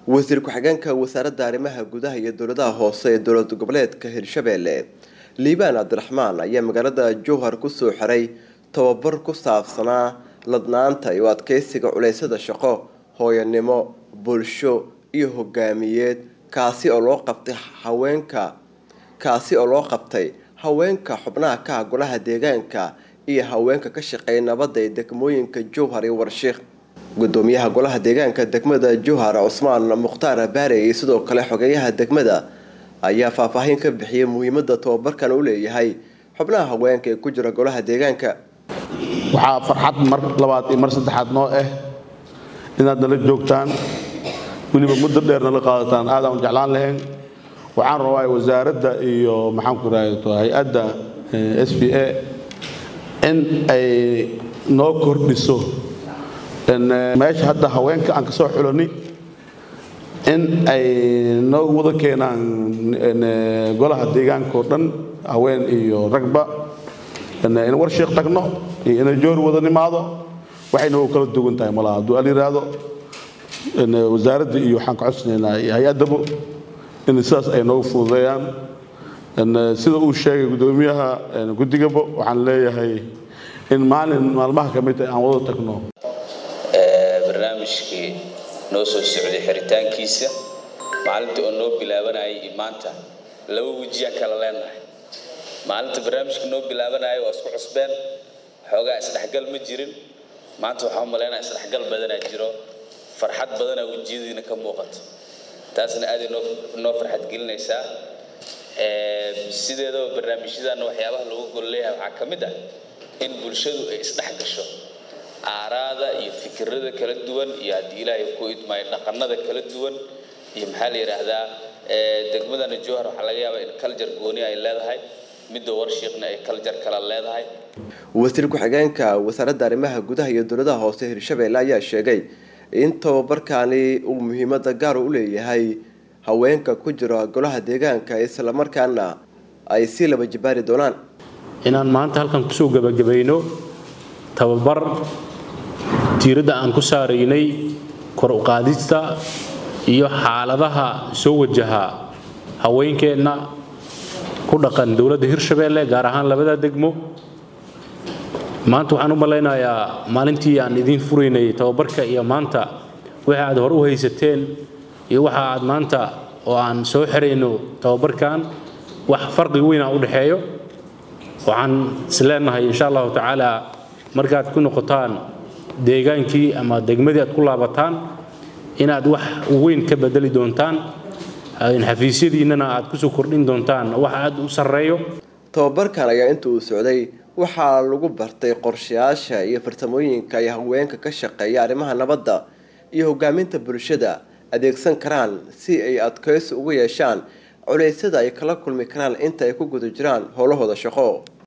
wasiir ku-xigeenka wasaaradda arrimaha gudaha iyo dowladaha hoose ee dowlad goboleedka hirshabelle liibaan cabdiraxmaan ayaa magaalada jowhar kusoo xiray tababar ku saabsanaa ladnaanta iyo adkeysiga culeysyada shaqo hooyanimo bulsho iyo hogaamiyeed kaasi oo loo qabtay haweenka kaasi oo loo qabtay haweenka xubnaha ka ah golaha deegaanka iyo haweenka ka shaqeeya nabadda ee degmooyinka jowhar iyo warshiikh gudoomiyaha golaha deegaanka degmada jowhar cusmaan mukhtaar baare iyo sidoo kale xogeeyaha degmada ayaa faahfaahin ka bixiyay muhiimada tababarkan u leeyahay xubnaha haweenka ee ku jira golaha deegaanka waxaa farxad mar labaad iyo mar saddexaad noo ah inaad nala joogtaan weliba muddo dheer nala qaadataan aadaan u jeclaan lahayn waxaan rabaa wasaaradda iyo maxaanku raahdo hay-adda s b a in ay noo kordhiso meesha hadda haweenka aan ka soo xulani in ay noo wada keenaan golaha deegaanka oo dhan haween iyo ragba in warshiik tagno iyo inay joor wada nimaado waxayna u kala duwan tahay malaha hadduu al yiraahdo wasaaradda iyo waxaan ka codsanaynaa iyo hay-addaba in sidaas ay noogu fududeeyaan sida uu sheegay guddoomiyaha guddigaba waxaan leeyahay in maalin maalmaha ka mid aan wada tagno barnaamijkii noo soo socday xiritaankiisa maalinta oo noo bilaabanayay iyo maanta laba wejiyaan kala leenahay maalinta barnaamijka noo bilaabanaya waa isku cusbeen xoogaa isdhexgal ma jirin maanta waxaa u malaynaya isdhexgal badanaa jiro farxad badanaa wejiyadiina ka muuqato taasna aaday noo farxad gelinaysaa sideedaba barnaamijyadanna waxyaabaha lagu gol leeyahay waxaa ka mid ah in bulshadu ay isdhex gasho aaraada iyo fikirada kala duwan iyo haddii ilaahay ku idmaayo dhaqanada kala duwan iyo maxaa la yidhaahdaa degmadana jowhar waxaa laga yaabaa in kaljar gooni ay leedahay midda warshiiqna ay kaljar kala leedahay wasiir ku-xigeenka wasaaradda arrimaha gudaha iyo dowladaha hoose hirshabelle ayaa sheegay in tababarkaani uu muhiimada gaar u leeyahay haweenka ku jira golaha deegaanka islamarkaana ay sii laba jibaari doonaan inaan maanta halkan kusoo gebagabayno tababar tiiradda aan ku saaraynay kor u qaadista iyo xaaladaha soo wajaha haweenkeenna ku dhaqan dowladda hirshabelle gaar ahaan labada degmo maanta waxaan u malaynayaa maalintii aan idiin furaynay tababarka iyo maanta waxa aad hor u haysateen iyo waxa aad maanta oo aan soo xirayno tababarkan wax farqi weynaa u dhexeeyo waxaan isleenahay insha allahu tacaala markaad ku noqotaan deegaankii ama degmadii aad ku laabataan inaad wax weyn ka bedeli doontaan xafiisyadiinnana aad kusoo kordhin doontaan wax aad u sarreeyo tababarkan ayaa inta uu socday waxaa lagu bartay qorshayaasha iyo farsamooyinka ay haweenka ka shaqeeya arrimaha nabadda iyo hogaaminta bulshada adeegsan karaan si ay adkeysi ugu yeeshaan culeysyada ay kala kulmi karaan inta ay ku guda jiraan howlahooda shaqo